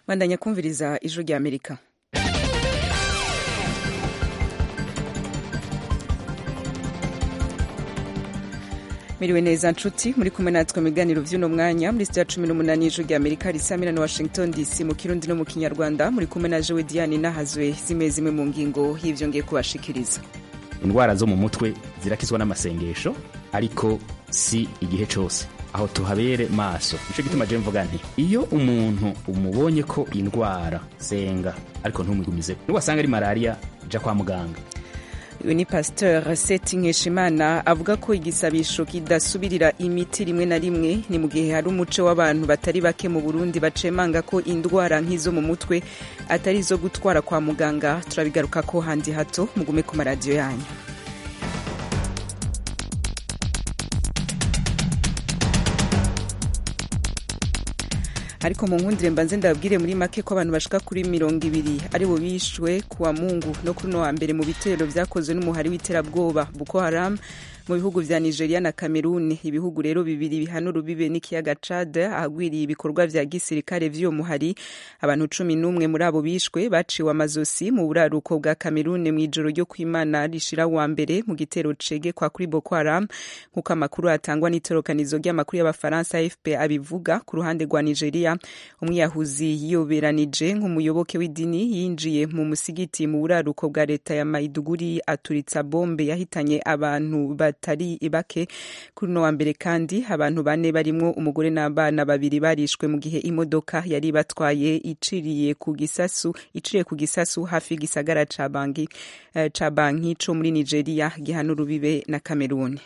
bandanya kumviriza ijwi rya amerika miriwe neza nshuti muri kumwe natwe mu biganiro vy'uno mwanya muri sitiya cumi n'umunani y'ijwi rya amerika risamira na washington dc mu kirundi no mu kinyarwanda muri kumwe na jewe diane nahazwe zimwe zimwe mu ngingo y'ivyo ngiye kubashikiriza indwara zo mu mutwe zirakizwa n'amasengesho ariko si igihe cose aho tuhabere maso nico gituma je mvuga nti iyo umuntu umubonye ko indwara senga ariko ntumwigumize niwasanga ari malariya ja kwa muganga uyu ni pasteur seti nkeshimana avuga ko igisabisho kidasubirira imiti rimwe na rimwe ni mu gihe hari umuco w'abantu batari bake mu burundi bacemanga ko indwara nk'izo mu mutwe atari izo gutwara kwa muganga turabigaruka ko handi hato mugume ku maradiyo yanyu ariko mu nkundire mbanze ndababwire muri make ko abantu bashika kuri mirongo ibiri ari bo bishwe kuwa mungu no kuri no wa mbere mu bitero vyakozwe n'umuhari w'iterabwoba Boko Haram mu bihugu vya Nigeria na Cameroon ibihugu rero bibiri bihana urubibe n'ikiyaga Chad ahagwiriye ibikorwa vya gisirikare vy'uwo muhari abantu cumi n'umwe muri abo bishwe baciwe amazosi mu buraruko bwa Cameroon mw'ijoro ryo kwimana rishira wa mbere mu gitero cege kwa kuri Boko Haram nk'uko amakuru atangwa n'itorokanizo ry'amakuru y'abafaransa AFP abivuga ku ruhande rwa Nigeria umwiyahuzi yiyoberanije nk'umuyoboke w'idini yinjiye mu musigiti mu buraruko bwa leta ya Maiduguri aturitsa bombe yahitanye abantu batari bake kuri no wa mbere kandi abantu bane barimwo umugore n'abana babiri barishwe mu gihe imodoka yari batwaye iciriye ku gisasu iciriye ku gisasu hafi y'igisagara ca banki uh, ca banki co muri Nigeria gihana urubibe na Cameroon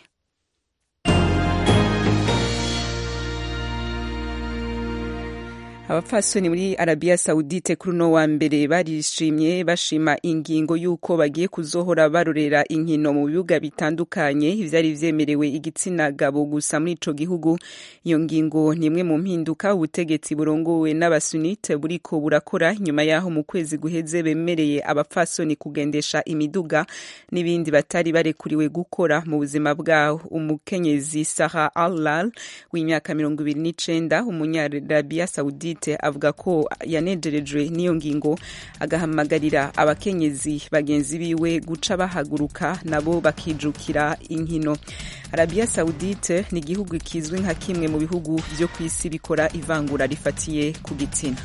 abapfasoni muri arabiya sawudite kuri uno wa mbere barishimye bashima ingingo y'uko bagiye kuzohora barorera inkino mu bibuga bitandukanye ivyari vyemerewe igitsina gabo gusa muri ico gihugu iyo ngingo ni imwe mu mpinduka ubutegetsi burongowe n'abasunite buriko burakora nyuma yaho mu kwezi guheze bemereye abapfasoni kugendesha imiduga n'ibindi batari barekuriwe gukora mu buzima bwabo umukenyezi saha allal w'imyaka mirongo ibiri n'icenda umunyarabiya sawudite avuga ko yanejerejwe n'iyo ngingo agahamagarira abakenyezi bagenzi biwe guca bahaguruka nabo bakijukira inkino arabiya sawudite ni igihugu kizwi nka kimwe mu bihugu vyo ku isi bikora ivangura rifatiye ku gitsina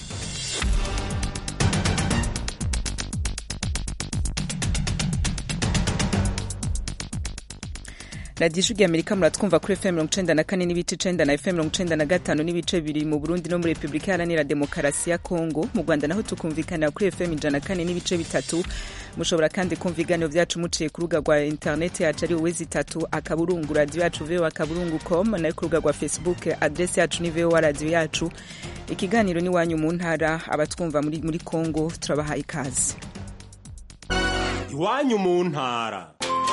radiyo ijwi amerika muratwumva kuri fm mirongo icenda na kane n'ibice icenda na fm mirongo icenda na gatanu n'ibice bibiri mu burundi no muri repubulika iharanira demokarasi ya kongo mu rwanda naho tukumvikanira kuri fm ijana na kane n'ibice bitatu mushobora kandi kumva ibiganiro vyacu muciye ku rubuga rwa interineti yacu ari wowe zitatu akaburungu radiyo yacu voa akaburungu com nayo ku rubuga rwa facebook adresi yacu ni voa radiyo yacu ikiganiro n'iwanyu mu ntara abatwumva muri, muri kongo turabahaye ikaze iwanyu mu ntara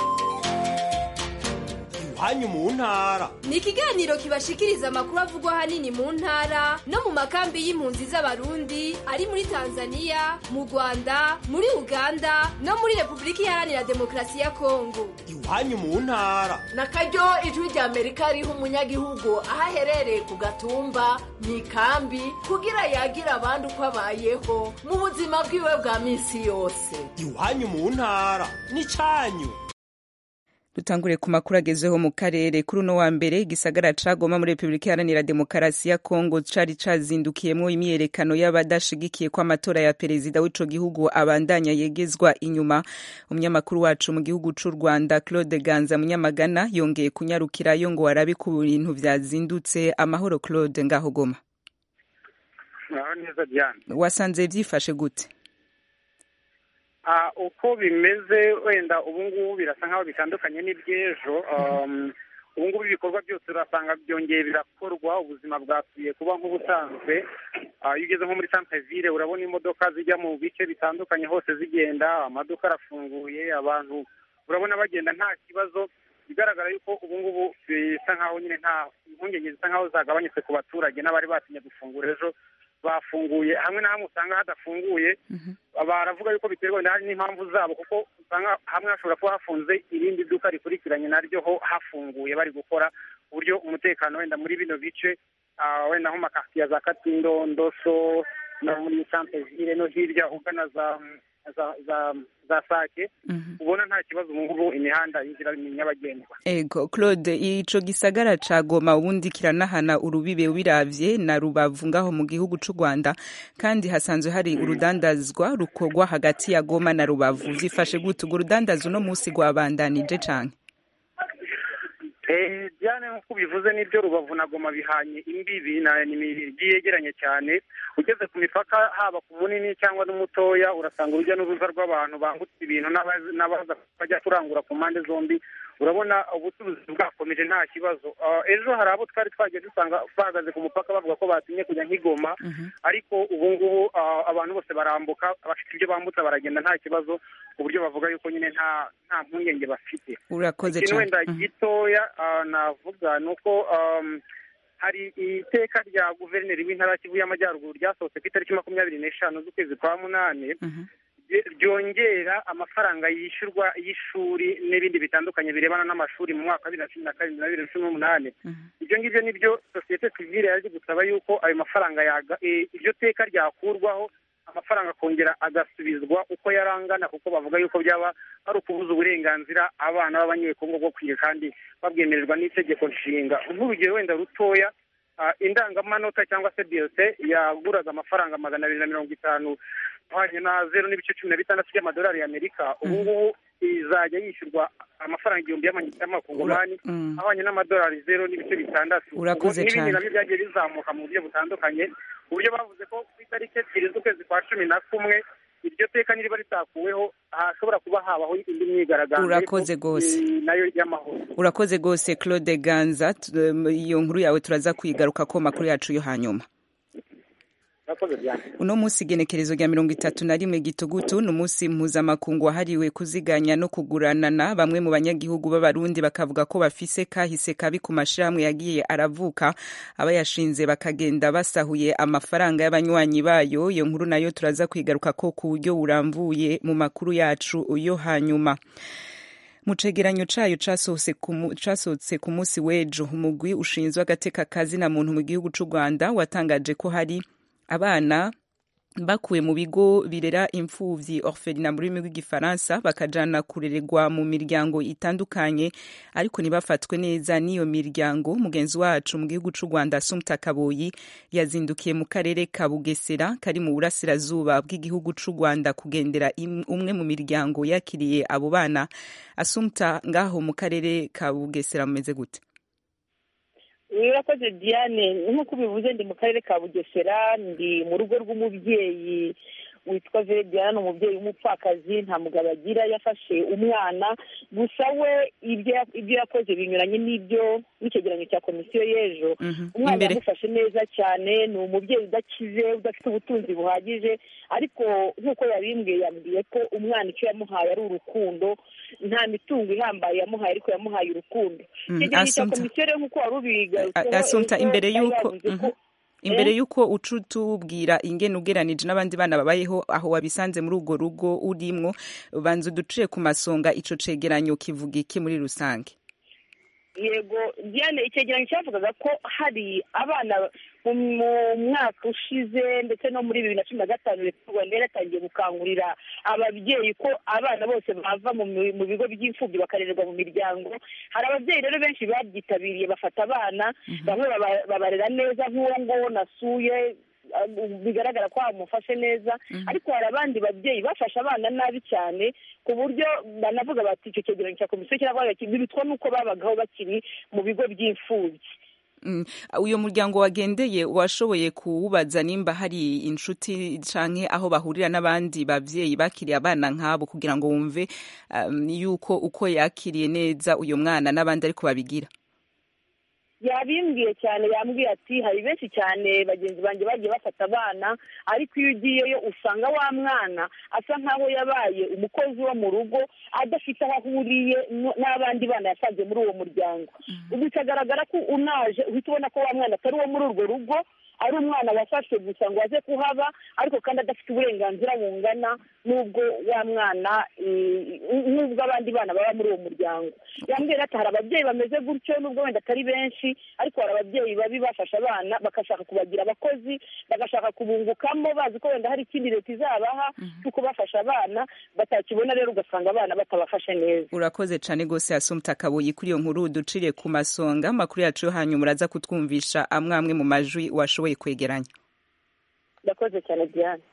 iwanyu mu ntara ni ikiganiro kibashikiriza amakuru avugwa ahanini mu ntara no mu makambi y'impunzi z'abarundi ari muri tanzania mu rwanda muri uganda no muri repubulika iharanira demokarasi ya kongo iwanyu mu ntara na karyo ijwi rya amerika riha umunyagihugu aho aherereye ku gatumba mu ikambi kugira yagira abandi uko abayeho mu buzima bwiwe bwa minsi yose iwanyu mu ntara ni cyanyu dutangure ku makuru agezeho mu karere kuri uno wa mbere igisagara ca Goma muri Repubulika Iharanira Demokarasi ya Kongo cari cazindukiyemwo imyiyerekano y'abadashigikiye ko amatora ya perezida w'ico gihugu abandanya yegezwa inyuma umunyamakuru wacu mu gihugu c'u Rwanda Claude Ganza Munyamagana yongeye kunyarukirayo ngo arabe ku bintu vyazindutse amahoro Claude ngaho Goma neza Diane wasanze vyifashe gute uko bimeze wenda ubu ngubu birasa nk'aho bitandukanye n'iby'ejo ubu ngubu ibikorwa byose urasanga byongeye birakorwa ubuzima bwasubiye kuba nk'ubusanzwe iyo ugeze nko muri centre ville urabona imodoka zijya mu bice bitandukanye hose zigenda amaduka arafunguye abantu urabona bagenda nta kibazo bigaragara yuko ubu ngubu bisa nk'aho nyine nta impungenge zisa nk'aho zagabanyutse ku baturage n'abari batinye gufungura ejo bafunguye hamwe na hamwe usanga hadafunguye baravuga yuko biterwa n'impamvu zabo kuko usanga hamwe hashobora kuba hafunze irindi duka rikurikiranye naryo ho hafunguye bari gukora uburyo umutekano wenda muri bino bice wenda nko makartiye za katindo ndoso no muri santevire no hirya ugana za za za za sake ubona nta kibazo ubu ngubu imihanda inzira ni nyabagendwa ego claude ico gisagara ca goma ubundi kiranahana urubibe biravye na rubavu ngaho mu gihugu c'u rwanda kandi hasanzwe hari urudandazwa rukorwa hagati ya goma na rubavu vyifashe gute urwo rudandazo uno musi rwabandanije canke Eh, Diane nk'uko ubivuze n'ibyo rubavu na goma bihanye imbibi na ni imijyi yegeranye cyane ugeze ku mipaka haba ku munini cyangwa n'umutoya urasanga urujya n'uruza rw'abantu bambutse ibintu n'abaza n'abaza bajya kurangura ku mpande zombi urabona ubucuruzi bwakomeje nta kibazo Ah, ejo hari abo twari twagiye dusanga bahagaze ku mupaka bavuga ko batinye kujya nk'igoma ariko ubu ngubu ah, abantu bose barambuka abafite ibyo bambutsa baragenda nta kibazo ku buryo bavuga yuko nyine nta nta mpungenge bafite urakoze ikintu cane wenda gitoya ah, navuga ni uko um, hari iteka rya guverineri w'intara ya kivu y'amajyaruguru ryasohotse ku itariki makumyabiri n'eshanu z'ukwezi kwa munani rye- ryongera amafaranga yishyurwa y'ishuri n'ibindi bitandukanye birebana n'amashuri mu mwaka wa bibiri na cumi na karindwi na bibiri na cumi n'umunani ibyo ngibyo ni byo sosiyete sivile yaje gusaba yuko ayo mafaranga yaga eh, iryo teka ryakurwaho amafaranga akongera agasubizwa uko yari angana kuko bavuga yuko byaba ari ukubuza uburenganzira abana b'abanyekongo bwo kwiga kandi babwemererwa n'itegeko nshinga nk'urugero wenda rutoya ah, indangamanota cyangwa se biyose yaguraga amafaranga magana abiri na mirongo itanu ahwanye na zeru n'ibice cumi na bitandatu by'amadolari y'amerika ubu ngubu izajya yishyurwa amafaranga igihumbi y'amanyarwanda y'amakongomani Mm. ahwanye n'amadolari zeru n'ibice bitandatu Urakoze Ubwo n'ibindi cyane. nabyo byagiye bizamuka mu buryo butandukanye ku buryo bavuze ko ku itariki ebyiri z'ukwezi kwa cumi na kumwe iryo teka niriba ritakuweho hashobora kuba habaho indi myigaragambyo Urakoze ariko, rwose. eh, nayo y'amahoro urakoze rwose claude ganza Tu- em, iyo nkuru yawe turaza kuyigaruka ko makuru yacu yo hanyuma urakoze byane uno munsi igenekerezo rya mirongo itatu na rimwe gitugutu ni umunsi mpuzamakungu wahariwe kuziganya no kuguranana bamwe mu banyagihugu b'abarundi bakavuga ko bafise kahise kabi ku mashirahamwe yagiye aravuka abayashinze bakagenda basahuye amafaranga y'abanywanyi bayo iyo nkuru nayo turaza kwigaruka ko ku buryo burambuye mu makuru yacu yo hanyuma mu cegeranyo cayo casohotse ku mu- casohotse ku munsi w'ejo umugwi ushinzwe agateka kazina muntu mu gihugu c'u rwanda watangaje ko hari abana bakuwe mu bigo birera imfuvyi orphelinat mu rurimi rw'igifaransa bakajana kurererwa mu miryango itandukanye ariko ntibafatwe neza n'iyo miryango mugenzi wacu mu gihugu c'u rwanda sumta kaboyi yazindukiye mu karere ka bugesera kari mu burasirazuba bw'igihugu c'u rwanda kugendera im- umwe mu miryango yakiriye abo bana asumta ngaho mu karere ka bugesera mumeze gute urakoze diane nk'uko ubivuze ndi mu karere ka bugesera ndi mu rugo rw'umubyeyi witwa Diana ni umubyeyi w'umupfakazi nta mugabo agira yafashe umwana gusa we ibyo ibyo yakoze binyuranye n'ibyo n'icyegeranyo cya komisiyo y'ejo umwana Imbere. yamufashe neza cyane ni umubyeyi udakize udafite ubutunzi buhagije ariko nk'uko yabimbwiye yambwiye ko umwana icyo yamuhaye ari urukundo nta mitungo ihambaye yamuhaye ariko yamuhaye urukundo Mm, icyegeranyo cya Assumpta. komisiyo rero nk'uko wari ubigarutseho asumta ejo imbere bari y'uko bavuze ko- mhm. imbere Eh? y'uko uca utubwira ingene ugeranije n'abandi bana babayeho aho wabisanze muri urwo rugo urimwo banza uduciye ku masonga ico cegeranyo kivuga iki muri rusange yego diane icyegeranyo cyavugaga ko hari abana mu mu mwaka ushize ndetse no muri bibiri na cumi na gatanu leta y'u rwanda yari yatangiye gukangurira ababyeyi ko abana bose bava mu mi- mu bigo by'imfubyi bakarererwa mu miryango hari ababyeyi rero benshi babyitabiriye bafata abana bamwe baba- babarera neza nk'uwo nguwo nasuye ah, bigaragara ko bamufashe neza ariko hari abandi babyeyi bafashe abana nabi cyane ku buryo banavuga bati icyo cyegeranyo cya komisiyo kiravuga kiti birutwa n'uko babagaho bakiri mu bigo by'imfubyi Mm, uyo muryango wagendeye washoboye kuwubaza nimba hari inshuti canke aho bahurira n'abandi bavyeyi bakiriye abana nk'abo kugira ngo wumve um, yuko uko yakiriye neza uyo mwana n'abandi ariko babigira yabimbwiye cyane yambwiye ati hari benshi cyane bagenzi banjye bagiye bafata abana ariko iyo ugiyeyo usanga wa mwana asa nk'aho yabaye umukozi wo mu rugo adafite aho ahuriye n- n'abandi bana yasanze muri uwo muryango ubu bikagaragara ko unaje uhita ubona ko wa mwana atari uwo muri urwo rugo ari umwana wafashwe gusa ngo aze kuhaba ariko kandi adafite uburenganzira bungana n'ubwo wa mwana eh, n'ubwo abandi bana baba muri uwo muryango yambwira ati hari ababyeyi bameze gutyo n'ubwo wenda atari benshi ariko hari ababyeyi babi bafasha abana bagashaka kubagira abakozi bagashaka kubungukamo bazi ko wenda hari ikindi leta izabaha cyo kubafasha abana batakibona rero ugasanga abana batabafashe neza urakoze cyane rwose asumta kabuyi kuri iyo nkuru ducire ku masonga amakuru yacu yo hanyuma uraza kutwumvisha amwe amwe mu majwi washoboye kwegeranya ndakoze cyane diane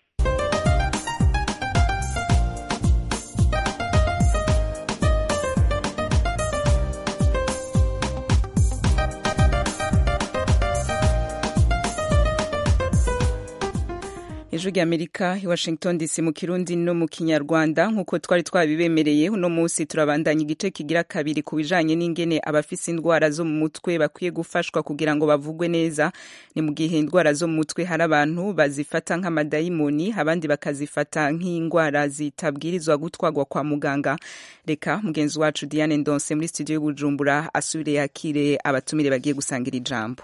ijwi ry'amerika i washington dc mu kirundi no mu kinyarwanda nk'uko twari twabibemereye uno munsi turabandanya igice kigira kabiri ku bijanye n'ingene abafise indwara zo mu mutwe bakwiye gufashwa kugira ngo bavugwe neza ni mu gihe indwara zo mu mutwe hari abantu bazifata nk'amadayimoni abandi bakazifata nk'indwara zitabwirizwa gutwarwa kwa muganga reka mugenzi wacu diane ndonse muri studio y'ubujumbura asubire yakire abatumire bagiye gusangira ijambo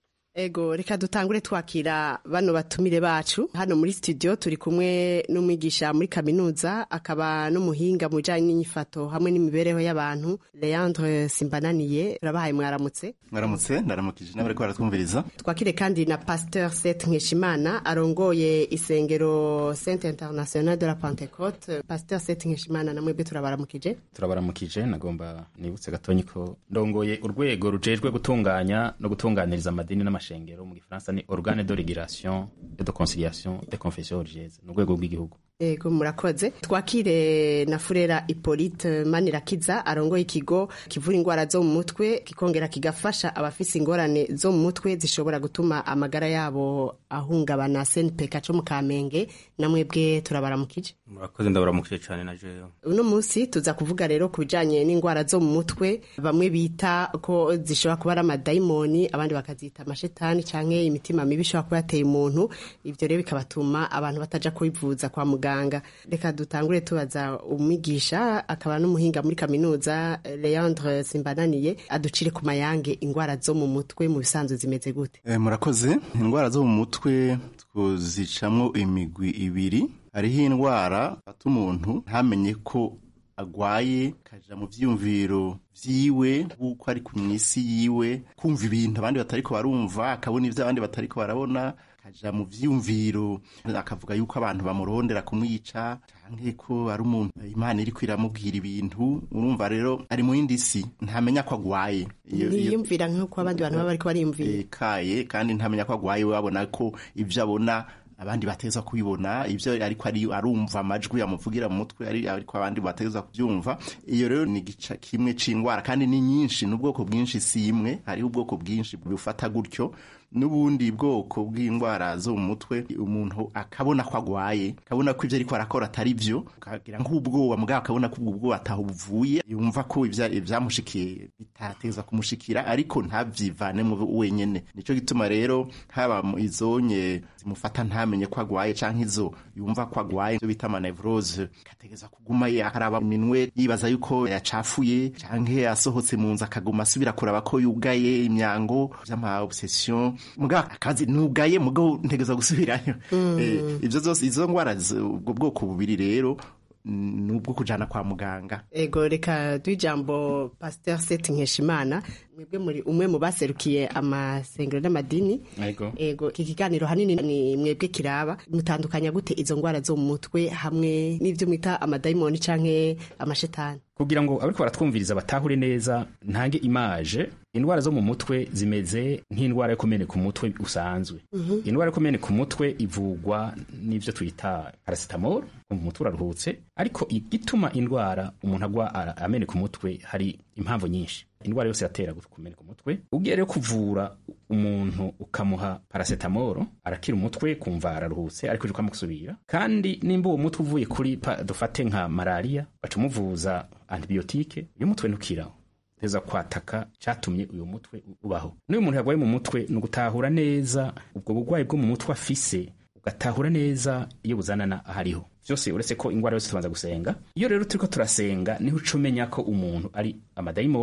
Ego reka dutangure twakira bano batumire bacu hano muri studio turi kumwe n'umwigisha muri kaminuza akaba n'umuhinga mu bijanye n'inyifato hamwe n'imibereho y'abantu Leandre Simbananiye turabahaye mwaramutse mwaramutse ndaramukije n'abariko baratwumviriza twakire kandi na Pasteur Seth Nkeshimana arongoye isengero Sainte Internationale de la Pentecôte Pasteur Seth Nkeshimana namwebwe turabaramukije turabaramukije nagomba nibutse gatonyi ko ndongoye urwego rujejwe gutunganya no gutunganiriza amadini n'amashengero mu gifaransa ni organe de régulation et de conciliation des confessions religieuses ni urwego rw'igihugu Ego murakoze twakire na Furera Hippolyte Manirakiza arongoye ikigo kivura indwara zo mu mutwe kikongera kigafasha abafise ingorane zo mu mutwe zishobora gutuma amagara yabo ahungabana SNPK co mu Kamenge namwebwe turabaramukije murakoze ndabaramukije cyane na jewe uno munsi tuza kuvuga rero ku bijanye n'indwara zo mu mutwe bamwe bita ko zishobora kuba ari amadayimoni abandi bakazita amashetani canke imitima mibi ishobora kuba yateye umuntu ivyo rero bikabatuma abantu bataja kwivuza kwa muganga reka dutangure tubaza umwigisha akaba n'umuhinga muri kaminuza Leandre Simbananiye aducire ku mayange indwara zo mu mutwe mu bisanzwe zimeze gute e, murakoze indwara zo mu mutwe twuzicamwo imigwi ibiri hariho indwara fata umuntu ntamenye ko agwaye kaja mu vyiyumviro vyiwe nk'uko ari ku mwisi yiwe kumva ibintu abandi batariko barumva akabona ivyo abandi batariko barabona kaja mu vyiyumviro akavuga yuko abantu bamurondera kumwica canke ko ari umuntu imana iriko iramubwira ibintu urumva rero ari mu yindi si ntamenya ko agwaye Iyo- iyo- ntiyumvira nk'uko abandi bantu baba bariko bariyumvira kaye kandi ntamenya ko agwaye we abona ko ivyo abona abandi bateza kubibona ivyo ariko ari arumva amajwi amuvugira mu mutwe ari ariko abandi bateza kubyumva iyo rero ni gica kimwe c'indwara kandi ni nyinshi n'ubwoko bwinshi si imwe hariho ubwoko bwinshi bufata gutyo n'ubundi bwoko bw'indwara zo mu mutwe umuntu akabona ko agwaye akabona ko ivyo ariko arakora atari vyo akagira nk'ubwoba mugabo akabona ko ubwo bwoba ataho buvuye yumva ko ivya- ivyamushikiye bitateza kumushikira ariko ntavyivanemo wenyene nico gituma rero haba mu izonye zimufata ntamenye ko agwaye canke izo yumva ko agwaye ivyo bita amanevrose akategeza kuguma ye akaraba iminwe yibaza yuko yacafuye canke asohotse mu nzu akaguma asubira kuraba ko yugaye imyango vy'ama obsession mugabo akazi nugaye mugabo ntegeza gusubirayo Eh, ivyo zose izo ngwara z- ubwo bwoko bubiri rero mm, nubwo kujana kwa muganga ego reka duhe ijambo pasteur Seth Nkeshimana mwebwe muri umwe mu baserukiye amasengero n'amadini Ego. ego iki kiganiro hanini ni mwebwe kiraba mutandukanya gute izo ngwara zo mu mutwe hamwe n'ivyo mwita amadayimoni canke amashetani kugira ngo abariko baratwumviriza batahure neza ntange imaje indwara zo mu mutwe zimeze nk'indwara yo kumeneka umutwe usanzwe indwara yo kumeneka umutwe ivugwa n'ivyo twita paracetamol umva umutwe uraruhutse ariko igituma indwara umuntu agwa ara- ameneka umutwe hari impamvu nyinshi indwara yose yatera kumeneka umutwe ugiye rero kuvura umuntu ukamuha paracetamol arakira umutwe kumva araruhutse ariko uje ukamusubira kandi nimba uwo mutwe uvuye kuri pa- dufate nka malaria baca umuvuza antibiyotike uyu mutwe ntukiraho teza kwataka cyatumye uyu mutwe ubaho n'uyu muntu yarwaye mu mutwe ni ugutahura neza ubwo burwayi bwo mu mutwe afise ugatahura neza iyo buzanana ahariho byose uretse ko indwara yose tubanza gusenga iyo rero turiko turasenga niho uca umenya ko umuntu ari amadayimoni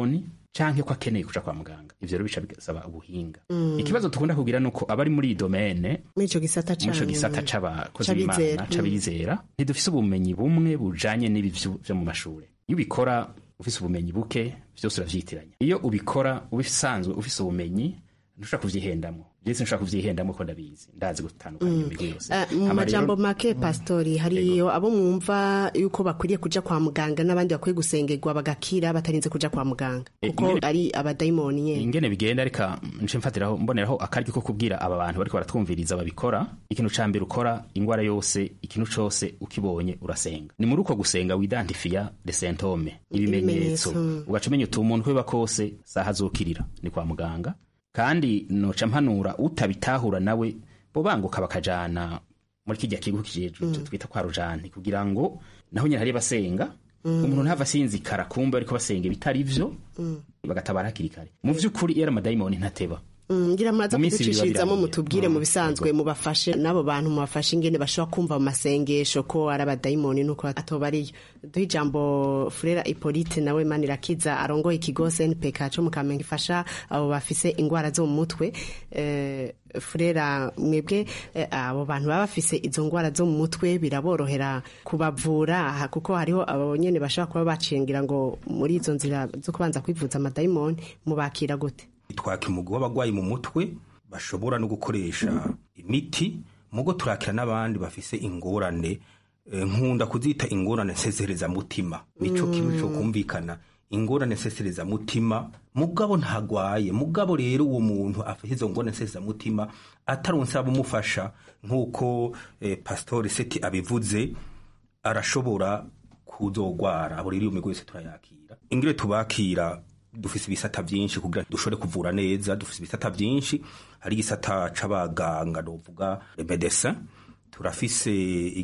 canke ko akeneye kuja kwa muganga ivyo rero bica bisaba ubuhinga ikibazo tukunda kugira nuko abari muri iyi domene muri ico gisata muri ico canyu. gisata c'abakozi C'abizera. b'imana c'abizera ntidufise ubumenyi bumwe bujanye n'ibi vyo vyo mu mashure iyo ubikora ufise ubumenyi buke vyose uravyitiranya iyo ubikora ubisanzwe ufise ubumenyi ntushobora kuvyihendamwo vyese ntushobora kuvyihendamwo ko ndabizi ndazi gutandukanya iyo migwi yose Eh, mu Hama rero- majambo make pastori hariyo abo mwumva yuko bakwiriye kuja kwa muganga n'abandi bakwiye gusengerwa bagakira batarinze kuja kwa muganga Eh, kuko ingene- ari abadayimoni nyene ingene bigenda reka nce mfatiraho mboneraho akaryo ko kubwira aba bantu bariko baratwumviriza babikora ikintu ca mbere ukora ingwara yose ikintu cose ukibonye urasenga ni muri uko gusenga widantifiya de sentome ibimenyetso Ibimenyetso, mm. ugaca umenya uti umuntu kweba kose saha azokirira ni kwa muganga kandi noca mpanura utabitahura nawe bo banguka bakajana muri kirya kigo kijejwe twita kwa rujani kugira ngo naho nyine hari basenga umuntu ntava asinzikara kumbe ariko basenga ibitari vyo bagatabara hakiri kare mu vy'ukuri iyo ari amadayimoni ntateba Mm, ngira muraza Mu minsi ibiri kuducishirizamo babirangiye. mutubwire mu bisanzwe mubafashe n'abo bantu mubafashe ingene bashobora kumva mu masengesho ko ari abadayimoni nuko atoba ariyo duhe ijambo furera ipolite nawe manirakiza arongoye ikigo snpk co mu kamenge ifasha abo bafise ingwara zo mu mutwe eh, furera mwebwe eh, abo bantu baba bafise izo ngwara zo mu mutwe biraborohera kubavura aha, kuko hariho abo nyene bashobora kuba bacengira ngo muri izo nzira zo kubanza kwivuza amadayimoni mubakira gute twaka umugwi w'abagwayi mu mutwe bashobora no gukoresha imiti mugo turakira n'abandi bafise ingorane eh, nkunda kuzita ingorane nseserezamutima nico kintu co kumvikana ingorane nseserezamutima mugabo ntagwaye mugabo rero uwo muntu afite izo ngorane nseserezamutima ataronse abumufasha nk'uko eh, pastori seti abivuze arashobora kuzogwara abo rero iyo migwi yose turayakira ingire tubakira dufise ibisata vyinshi kugira dushobore kuvura neza dufise ibisata vyinshi hari igisata c'abaganga novuga medecin turafise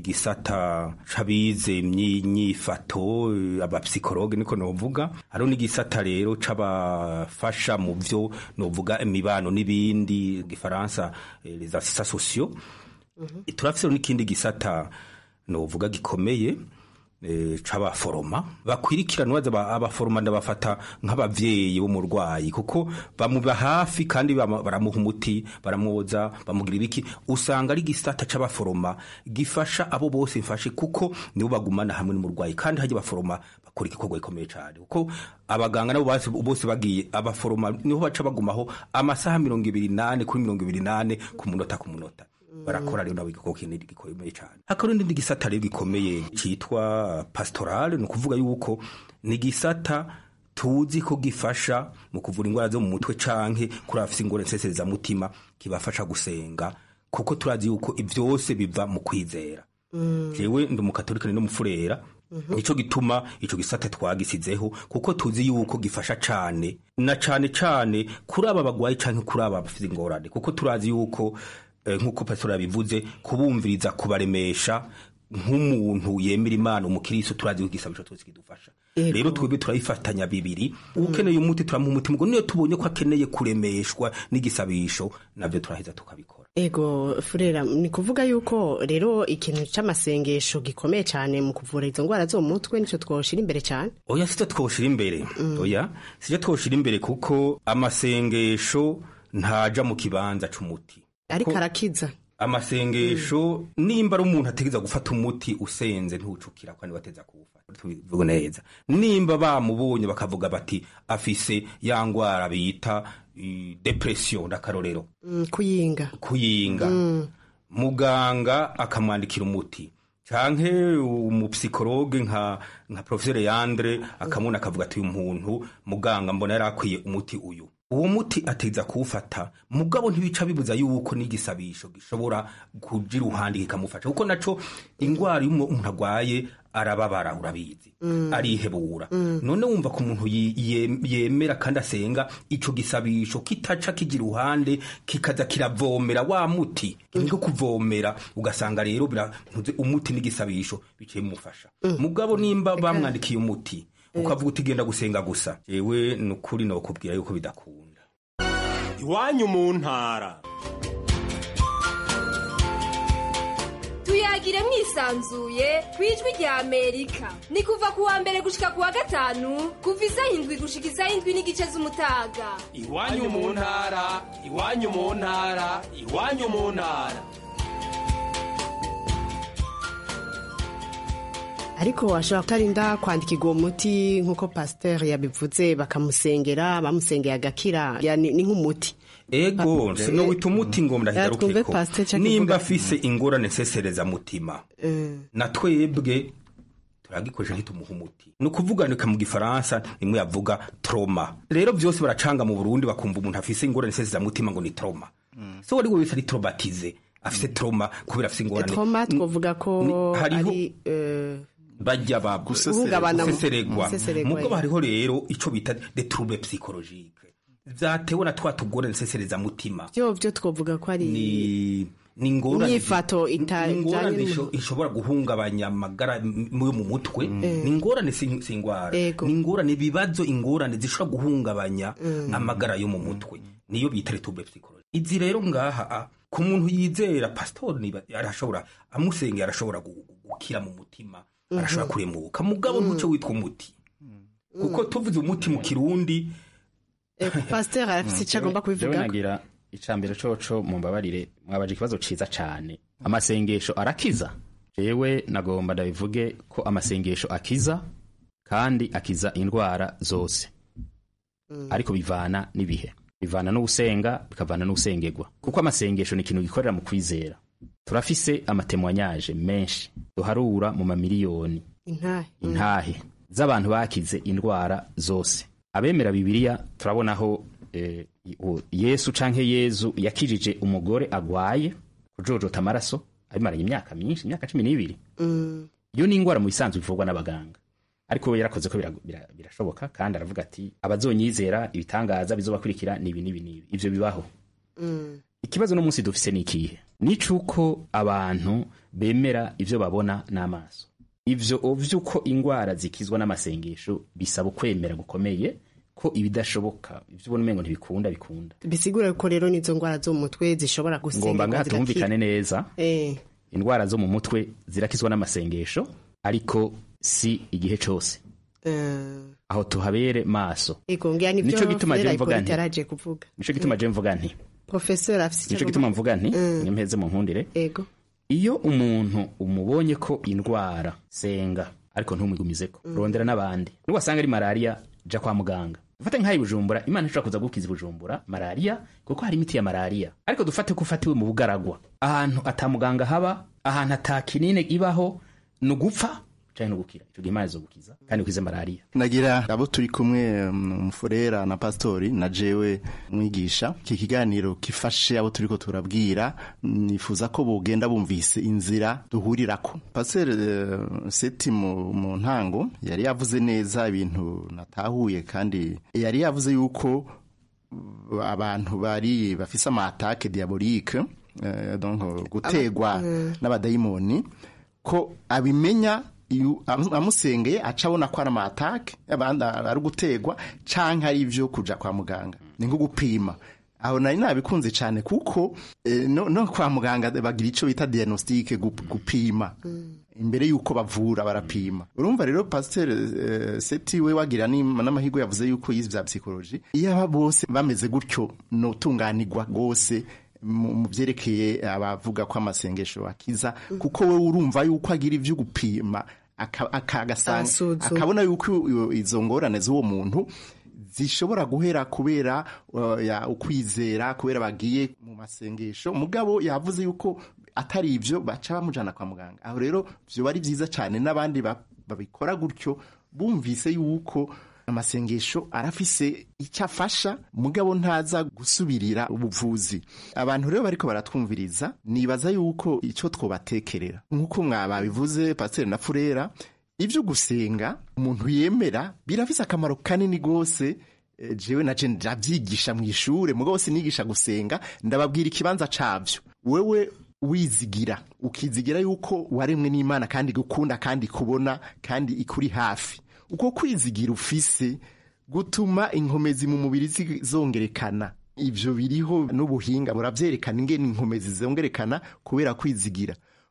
igisata c'abize imyifato abapsikologe niko novuga hariho n'igisata rero c'abafasha mu vyo novuga imibano n'ibindi gifaransa eh, les assistants sociaux turafise n'ikindi gisata novuga gikomeye eh, c'abaforoma bakwirikirana baza ba- abaforoma ndabafata nk'abavyeyi b'umurwayi kuko bamuba hafi kandi bama- baramuha umuti baramwoza bamugira ibiki usanga ari gisata c'abaforoma gifasha abo bose mfashe kuko nibo bagumana hamwe n'umurwayi kandi hajya abaforoma bakora igikorwa gikomeye cyane kuko abaganga nabo bose- bose bagiye abaforoma niho baca bagumaho amasaha mirongo ibiri nane kuri mirongo ibiri nane ku munota ku munota barakora rero nabo igikorwa kinini gikomeye cyane hakaba n'indi gisata rero gikomeye cyitwa pastorale ni ukuvuga yuko ni igisata tuzi ko gifasha mu kuvura indwara zo mu mutwe canke kuri abafise ingorane nseserezamutima kibafasha gusenga kuko turazi yuko ivyose biva mu kwizera jewe ndi umukatolika ni n'umufurera nico gituma ico gisata twagisizeho kuko tuzi yuko gifasha cane na cane cane kuri aba bagwayi canke kuri aba bafite ingorane kuko turazi yuko eh, nk'uko pastor yabivuze kubumviriza kubaremesha nk'umuntu yemera imana umukiristo turazi ko igisabisho twese kidufasha Yego. rero twebwe turabifatanya bibiri ukeneye umuti turamuha umuti mugo niyo tubonye ko akeneye kuremeshwa n'igisabisho navyo turaheza tukabikora ego furera ni kuvuga yuko rero ikintu c'amasengesho gikomeye cyane mu kuvura izo ndwara zo mu mutwe nico twoshira imbere cyane oya sicyo twoshira imbere oya sicyo twoshira imbere kuko amasengesho ntaja mu kibanza c'umuti ariko Ko- arakiza amasengesho nimba ari umuntu ategeza gufata umuti usenze ntucukira kandi wateza kuwufata tubivuge neza nimba bamubonye bakavuga bati afise ya ngwara bita eh, depression ndakarorero Mm, kuyinga kuyinga muganga akamwandikira umuti canke umupsikologe nka nka professeur Yandre akamuna akavuga ati uyu muntu muganga mbona yari akwiye umuti uyu uwo muti ateza kuwufata mugabo ntibica bibuza yuko n'igisabisho gishobora kuja iruhande kikamufasha kuko naco ingwara iyo umuntu agwaye arababara urabizi arihebura none wumva ko umuntu yi- ye- yemera kandi asenga ico gisabisho kitaca kija iruhande kikaza kiravomera wa muti niko kuvomera ugasanga rero birantuze umuti n'igisabisho biciye mufasha mugabo nimba bamwandikiye umuti ukavuga uti genda gusenga gusa jewe nukuri nokubwira yuko bidakunda iwanyu mu ntara tuyagire tuyagire mwisanzuye ku ijwi rya amerika ni kuva ku wa mbere gushika ku wa gatanu kuva isaha indwi gushika isaha indwi n'igice z'umutaga iwanyu mu ntara iwanyu mu ntara iwanyu mu ntara ariko washobora kutarinda kwandikirwa uwo muti nk'uko pasiteri yabivuze bakamusengera bamusengeye agakira ya ni ni nk'umuti ego Pa- sino wita umuti ngo twumve ndahigarukeko Pasteur Chuck nimba avuga. afise ingorane nsesereza mutima na twebwe turagikoresha ntitumuha umuti ni ukuvuganika mu gifaransa nimwe yavuga troma rero byose baracanga mu burundi bakumva umuntu afise ingorane nsesereza mutima ngo ni troma so wari wese ari tromatize afise troma kubera afise ingorane troma twavuga ko Ni- hariho- ari eh, bajya ba Guhungabana mu- guseseregwa guseseregwa, mubwo yeah. hariho rero ico bita de trouble psychologique vyatewe na twa tugorane nsesereza mutima byo byo twavuga ko ari ni ni ingorane Inyifato ita- ni ingorane ijanye isho- n'umuntu. ishobora guhungabanya amagara m- yo mu mutwe ni ingorane si si ingwara Ego. ni ingorane ibibazo ingorane zishobora guhungabanya amagara yo mu mutwe niyo bita retube psychology izi rero ngaha a, ku muntu yizera pastor niba arashobora amusengera arashobora gu- gu- gukira mu mutima arashobora kuremuka mugabo ntuco witwa umuti kuko tuvuze umuti mu kirundi eh, pasiteri afite icyo agomba Jewe kubivuga nagira icambere coco mumbabarire mwabaje ikibazo ciza cane amasengesho arakiza jewe nagomba ndabivuge ko amasengesho akiza kandi akiza indwara zose ariko bivana n'ibihe bivana n'ugusenga bikavana n'ugusengerwa kuko amasengesho ni ikintu gikorera mu kwizera turafise amatemwanyaje menshi duharura mu mamiliyoni intahe intahe z'abantu bakize indwara zose abemera bibiliya turabonaho eh, u- yesu canke yezu yakijije umugore agwaye kujojota amaraso abimaranye imyaka myinshi imyaka cumi n'ibiri iyo ni ingwara mu bisanzwe ivurwa n'abaganga ariko we yarakoze ko bira- bira- birashoboka kandi aravuga ati abazonyizera ibitangaza bizobakurikira nibi nibi nibi ivyo bibaho ikibazo no munsi dufise ni ikihe nicuko abantu bemera ivyo babona n'amaso ivyo vy'uko ingwara zikizwa n'amasengesho bisaba ukwemera gukomeye ko ibidashoboka ivyo ubona umengo ntibikunda bikunda bisigura ko rero n'izo ndwara zo mu mutwe zishobora ngomba gusengerwa ngaha zigakira. tumvikane neza Eh, indwara zo mu mutwe zirakizwa n'amasengesho ariko si igihe cose eh, aho tuhabere maso ego ngira nivyo Nico gituma Furera je mvuga Hippolyte nti- yaraje kuvuga nico gituma je mvuga nti professeur afite icyo nico gituma mvuga nti mwempeze mu nkundire ego iyo umuntu umubonye ko indwara senga ariko ntumwigumizeko rondera n'abandi niwasanga ari malariya ja kwa muganga dufate nk'ayi bujumbura imana ishobora kuza gukiza bujumbura malariya kuko hari imiti ya malariya ariko dufate ko ufatiwe mu bugaragwa ahantu atamuganga haba ahantu atakinine ibaho ni ugupfa canke no gukira ico gihe imana izogukiza kandi ukize malariya nagira abo turi kumwe mm, umufurera na pastori na jewe mwigisha iki kiganiro kifashe abo turiko turabwira nifuza ko bogenda bumvise inzira duhurirako pasteur eh, seti mu, mu ntango yari yavuze neza ibintu natahuye kandi yari yavuze yuko uh, abantu bari bafise amatake diabolike eh, donc gutegwa n'abadayimoni ko abimenya iyo amu- amusengeye aca abona ko ari amatake abandi ari gutegwa canke ari ivyo kuja kwa muganga ni nko gupima aho nari nabikunze cyane kuko eh, no, no kwa muganga bagira ico bita diagnostic gup- gupima imbere yuko bavura barapima urumva rero pasteur eh, seti we wagira n'im- n'amahirwe yavuze yuko yize vya psychology iyo aba bose bameze gutyo notunganirwa gose mu mu vyerekeye abavuga ko amasengesho akiza kuko we urumva yuko agira ivyo gupima aka- aka- agasanga- Asuzuma. akabona yuko iyo- izo ngorane z'uwo muntu zishobora guhera kubera uh, ya ukwizera kubera bagiye mu masengesho mugabo yavuze yuko atari ivyo baca bamujana kwa muganga aho rero vyoba ari vyiza cyane n'abandi ba- babikora gutyo bumvise yuko amasengesho arafise icyo afasha mugabo ntaza gusubirira ubuvuzi abantu rero bariko baratwumviriza nibaza yuko icyo twobatekerera nk'uko mwababivuze pasiteri na furera ibyo gusenga umuntu yemera birafise akamaro kanini rwose Eh, jewe naje ndavyigisha mu ishure mugabo sinigisha gusenga ndababwira ikibanza cavyo wewe wizigira ukizigira yuko waremwe n'imana kandi gukunda kandi kubona kandi ikuri hafi uko kwizigira ufise gutuma inkomezi mu mubiri zi- zongerekana ivyo biriho n'ubuhinga buravyerekana ingene inkomezi zongerekana kubera kwizigira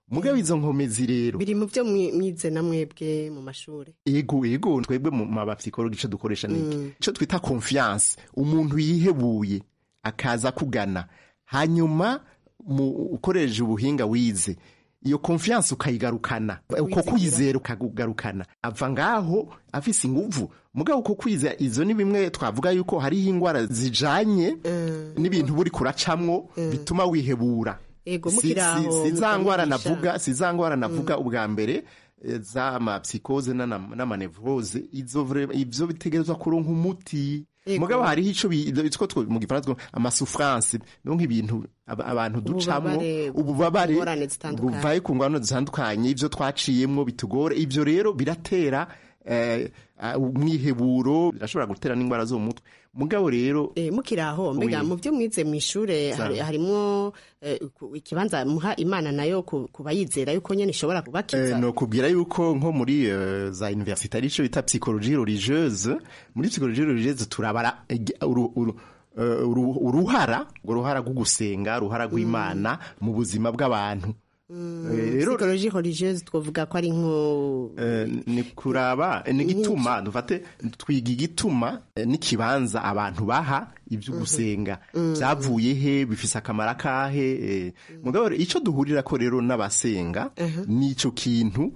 mugabo izo nkomezi rero biri mu byo mwi- mwize na mwebwe mu mashuri ego ego twebwe mu mabapsikologi ico dukoresha niki ico twita confiance umuntu yihebuye akaza kugana hanyuma mu ukoresheje ubuhinga wize iyo confiance ukayigarukana uko kwizera ukagarukana ava ngaho afise inguvu mugabo uko kwizera izo ni bimwe twavuga yuko hariho ingwara zijanye n'ibintu buri kuracamwo bituma wihebura Ego, Si- mukiri aho, si- si za ngwara mukamwigisha. navuga si za ngwara navuga ubwa mbere eh, z'amapsikoze n'ana- n'amanevrose izo vre- ivyo bitegerezwa kuronka umuti Ego. mugabo hariho ico bi- ico two- mu gifaransa twita amasouffrance donc ibintu aba- abantu ducamwo Ububabare, ububabare ingorane zitandukanye. buvaye ku ngwano zitandukanye ivyo twaciyemwo bitugora ivyo rero biratera eh, ah, umwiheburo birashobora gutera n'ingwara zo mu mutwe mugabo rero Eh, mukiri aho mbega Oui. mu byo mwize mu ishure Sawa. hari- harimwo eh, ku- ikibanza muha imana nayo ku ku bayizera yuko nyene ishobora kubakiza Eh, no kubwira yuko nko muri eh, za université ari cyo bita psychologie religieuse muri psychologie religieuse turabara eg- uru- uru- eh, uru- uruhara urwo ruhara rwo gusenga uruhara rw'imana mu buzima bw'abantu Eh, rero psychologie religieuse twovuga ko ari nko Eh, ni kuraba eh, ni igituma dufate twiga igituma eh, n'ikibanza abantu baha ibyo gusenga byavuye he bifise akamaro akahe eh. mugabo rero, ico duhurira ko rero n'abasenga nico kintu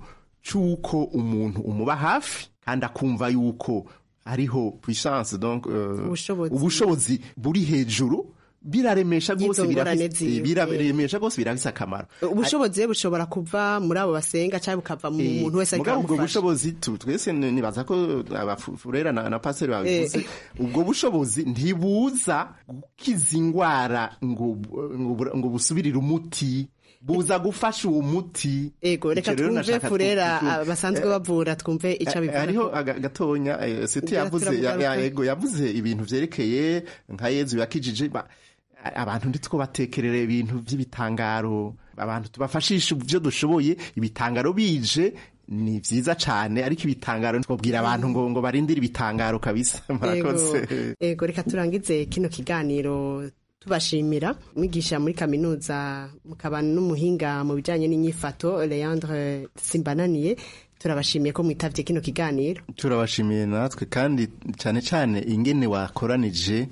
c'uko umuntu umuba hafi kandi akumva yuko hariho puissance donc eh, Ubushobozi. ubushobozi buri hejuru biraremesha Y'izo rwose ngorane birafise- ziwe. eh, biraremesha rwose birafise akamaro ubushobozi bushobora kuva muri abo basenga cyangwa bukava mu Eh, muntu wese ariko mugabo ubwo aramufasha bushobozi tu- twese ni- nibaza ko abafurera na, na paseri babivuze ubwo bushobozi ntibuza gukiza ingwara ngo, ngo, bur- ngo busubirire umuti buza gufasha uwo muti ego reka Ico rero twumve nashaka furera tu- tu- ah, basanzwe bavura twumve icyo Eh, abivuga hariho aga- gatonya eh, seti Ngira yavuze ya- turamugaruka. ya- ego yavuze ibintu vyerekeye nka yezu yakijije ba- abantu nditwo batekerera ibintu vy'ibitangaro abantu tubafashisha ivyo dushoboye ibitangaro bije ni vyiza cane ariko ibitangaro twabwira abantu ngo ngo barindire ibitangaro kabisa murakoze Ego, ego reka turangize kino kiganiro tubashimira mwigisha muri kaminuza mukaba n'umuhinga mu bijyanye n'inyifato leandre simbananiye turabashimiye ko mwitavye kino kiganiro turabashimiye natwe kandi cyane cyane ingene wakoranije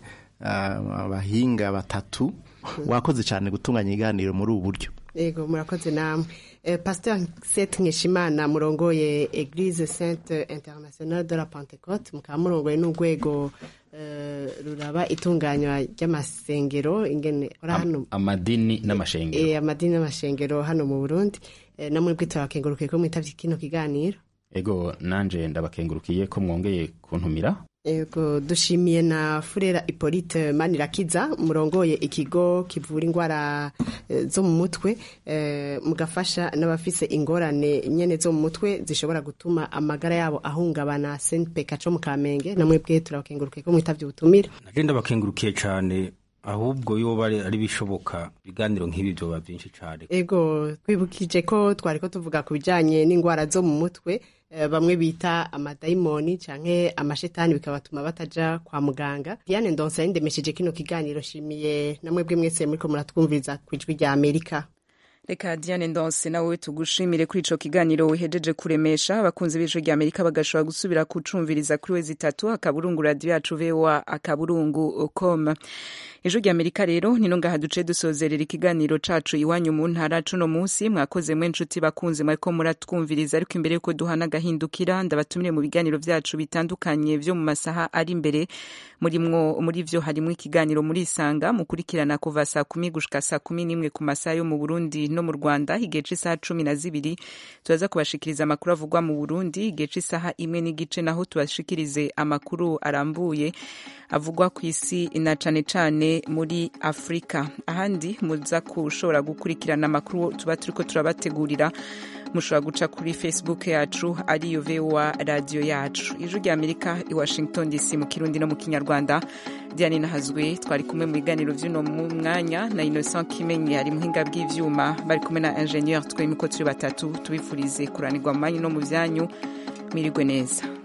ah, abahinga batatu wakoze cyane gutunganya ibiganiro muri ubu buryo ego murakoze namwe eh, pasteur set nkeshimana murongoye eglise sainte internationale de la pentecote mukaba murongoye n'urwego eh, ruraba itunganywa ry'amasengero ingene ora hano amadini n'amashengero eh, amadini n'amashengero hano mu burundi eh, namwe bwitwa bakengurukiye ko mwitavye kino kiganiro ego nanje ndabakengurukiye ko mwongeye kuntumira ego dushimiye na furera hippolyte manirakiza murongoye ikigo kivura indwara eh, zo mu mutwe eh, mugafasha n'abafise ingorane nyene zo mu mutwe zishobora gutuma amagara yabo ahungabana senpeka co mu kamenge namwe bwe turabakengurukiye ko mwitavye ubutumire naje ndabakengurukiye cyane ahubwo yoba ari ari bishoboka ibiganiro nk'ibi byoba byinshi cyane ego twibukije ko twari ko tuvuga ku bijyanye n'indwara zo mu mutwe eh, bamwe bita amadayimoni canke amashetani bikabatuma bataja kwa muganga diane ndonsa yindemesheje kino kiganiro shimiye namwe bwe mwese muriko muratwumviriza ku ijwi rya amerika reka diane ndonse nawe tugushimire kuri ico kiganiro wihejeje kuremesha abakunzi b'ijwi rya amerika bagashobora gusubira kucumviriza kuri wezi itatu akaburungu radiyo yacu voa akaburungu com ijwi rya amerika rero nino ngaha duce dusozerera ikiganiro cacu iwanyu mu ntara cuno munsi mwakoze mwe nshuti bakunzi mwariko muratwumviriza ariko imbere yuko duhana agahindukira ndabatumire mu biganiro vyacu bitandukanye vyo mu masaha ari imbere murimwo muri vyo harimwo ikiganiro muri isanga mukurikirana kuva saa kumi gushika saa kumi n'imwe ku masaha yo mu burundi no mu rwanda igihe c'isaha cumi na zibiri turaza kubashikiriza amakuru avugwa mu burundi igihe c'isaha imwe n'igice naho tubashikirize amakuru arambuye avugwa ku isi na cane cane muri afurika ahandi muza kushobora gukurikirana amakuru tuba turiko turabategurira mushobora guca kuri facebook yacu ariyo voa radiyo yacu ijwi rya amerika i washington dc mu kirundi no mu kinyarwanda diane nahazwe twari kumwe mu biganiro vy'uno mu mwanya na innocent kimenyi ari muhinga bw'ivyuma bari kumwe na ingenieur twemiko turi batatu tubifurize kuranirwa mu manyu no mu vyanyu mwirigwe neza